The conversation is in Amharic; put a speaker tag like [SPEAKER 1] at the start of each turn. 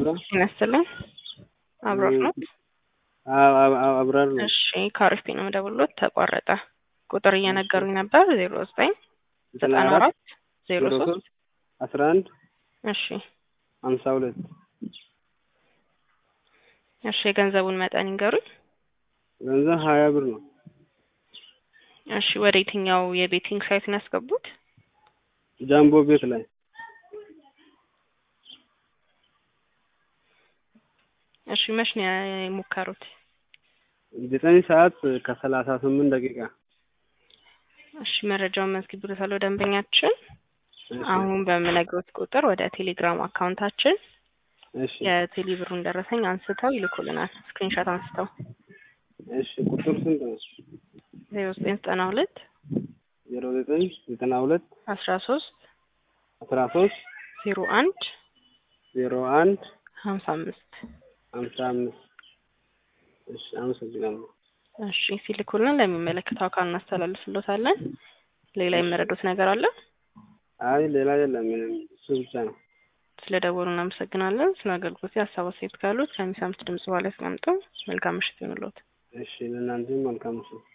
[SPEAKER 1] ሄሎ
[SPEAKER 2] ጤና ይስጥልኝ። አብሮት ነው?
[SPEAKER 1] አብ- አብ- አብ- አብራር ነው።
[SPEAKER 2] እሺ ከአሪፍ ነው የምደውልዎት ተቋረጠ። ቁጥር እየነገሩኝ ነበር ዜሮ ዘጠኝ ዘጠና አራት ዜሮ ሶስት
[SPEAKER 1] አስራ አንድ
[SPEAKER 2] እሺ
[SPEAKER 1] ሀምሳ ሁለት
[SPEAKER 2] እሺ የገንዘቡን መጠን ይንገሩኝ።
[SPEAKER 1] ገንዘብ ሀያ ብር ነው።
[SPEAKER 2] እሺ ወደ የትኛው የቤቲንግ ሳይት ነው ያስገቡት?
[SPEAKER 1] ጃምቦ ቤት ላይ
[SPEAKER 2] እሺ መች ነው የሞከሩት?
[SPEAKER 1] ዘጠኝ ሰዓት ከሰላሳ ስምንት ደቂቃ
[SPEAKER 2] እሺ መረጃውን መዝግብሎታለሁ ደንበኛችን።
[SPEAKER 1] እሺ፣
[SPEAKER 2] አሁን በምነግሮት ቁጥር ወደ ቴሌግራም አካውንታችን
[SPEAKER 1] እሺ
[SPEAKER 2] የቴሌ ብሩን ደረሰኝ አንስተው ይልኩልናል። ስክሪንሾት አንስተው
[SPEAKER 1] እሺ ቁጥር ስንት ነው?
[SPEAKER 2] ዜሮ ዘጠኝ ዘጠና ሁለት
[SPEAKER 1] ዜሮ ዘጠኝ ዘጠና ሁለት
[SPEAKER 2] አስራ ሶስት
[SPEAKER 1] አስራ ሶስት
[SPEAKER 2] ዜሮ አንድ
[SPEAKER 1] ዜሮ አንድ
[SPEAKER 2] ሀምሳ አምስት
[SPEAKER 1] ሀምሳ አምስት እሺ አመሰግናለሁ።
[SPEAKER 2] እሺ ሲልኩልን ለሚመለከተው አካል እናስተላልፍሎታለን። ሌላ የመረዱት ነገር አለ?
[SPEAKER 1] አይ ሌላ የለም ምንም እሱ ብቻ ነው።
[SPEAKER 2] ስለ ደወሉ እናመሰግናለን። ስለ አገልግሎት ሀሳብ አስተያየት ካሉት ከሚሰሙት ድምጽ በኋላ ያስቀምጠው። መልካም ምሽት ይሁንልዎት።
[SPEAKER 1] እሺ ለእናንተም መልካም ምሽት።